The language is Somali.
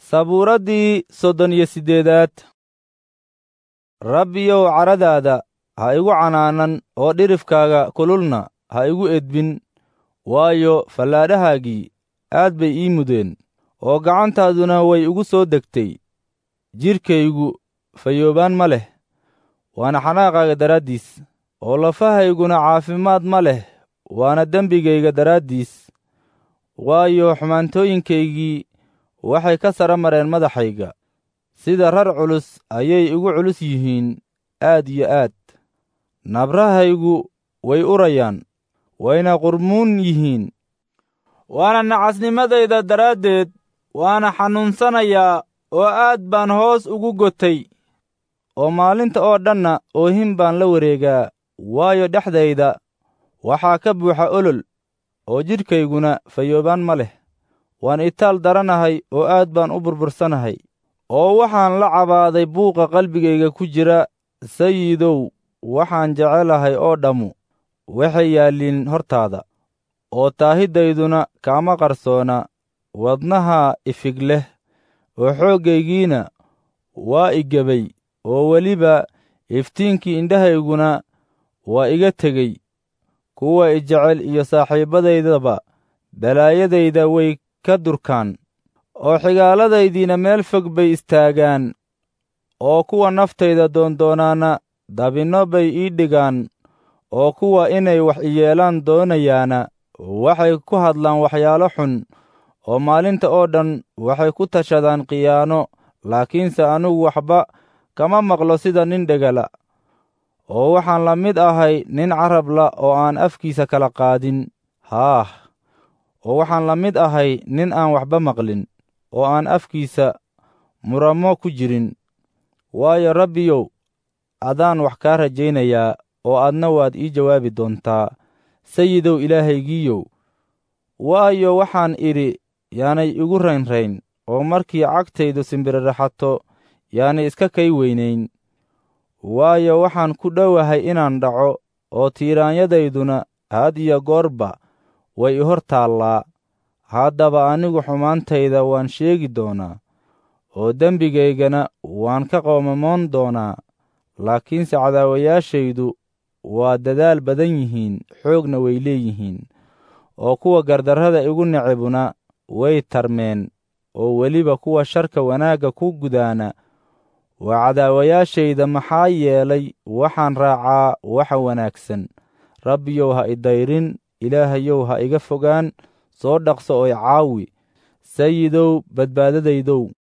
sabuuraddii soddon iyo siddeedaad rabbiyow caradaada ha igu canaanan oo dhirifkaaga kululna ha igu edbin waayo fallaadhahaagii aad bay ii mudeen oo gacantaaduna way igu soo degtay jidhkaygu fayoobaan ma leh waana xanaaqaaga daraaddiis oo lafahayguna caafimaad ma leh waana dembigayga daraaddiis waayo xumaantooyinkaygii waxay ka sara mareen madaxayga sida rar culus ayay igu culus yihiin aad iyo aad nabrahaygu way urayaan wayna qurmuun yihiin waana nacasnimadayda daraaddeed waana xanuunsanayaa oo aad baan hoos ugu gotay oo maalinta oo dhanna oohin baan la wareegaa waayo dhexdayda waxaa ka buuxa olol oo jidhkayguna fayoobaan ma leh waan itaal daranahay oo aad baan u burbursanahay oo waxaan la cabaaday buuqa qalbigayga ku jira sayidow waxaan jecelahay oo dhammu waxay yaalliin hortaada oo taahidayduna kaama qarsoona wadnaha ifig leh oo xooggaygiina waa igebay oo weliba iftiinkii indhahayguna waa iga tegey kuwa i jecel iyo saaxiibbadaydaba balaayadayda way ka durkaan oo xigaaladaydiina meel fog bay istaagaan oo kuwa naftayda doondoonaana dabinno bay ii dhigaan oo kuwa inay wax iyeelaan doonayaana waxay ku hadlaan waxyaalo xun oo maalinta oo dhan waxay ku tashadaan khiyaano laakiinse anugu waxba kama maqlo sida nin dhegala oo waxaan la mid ahay nin carabla oo aan afkiisa kala qaadin haah oo waxaan la mid ahay nin aan waxba maqlin oo aan afkiisa muramo ku jirin waayo rabbiyow adaan wax kaa rajaynayaa oo adna waad ii jawaabi doontaa sayidow ilaahaygiiyow waayo waxaan idhi yaanay igu raynrayn oo markii cagtaydu simbiriraxato yaanay iska kay weynayn waayo waxaan ku dhowahay inaan dhaco oo tiiraanyadayduna had iyo goorba way i hor taallaa haddaba anigu xumaantayda waan sheegi doonaa oo dembigaygana waan ka qoomamoon doonaa laakiinse cadaawayaashaydu waa dadaal badan yihiin xoogna way leeyihiin oo kuwa gardarrada igu necibuna way tarmeen oo weliba kuwa sharka wanaagga ku gudaana waa cadaawayaashayda maxaa yeelay waxaan raacaa waxa wanaagsan rabbiyow ha idayrin ilaahayow ha iga fogaan soo dhaqso oo i caawi sayidow badbaadadaydow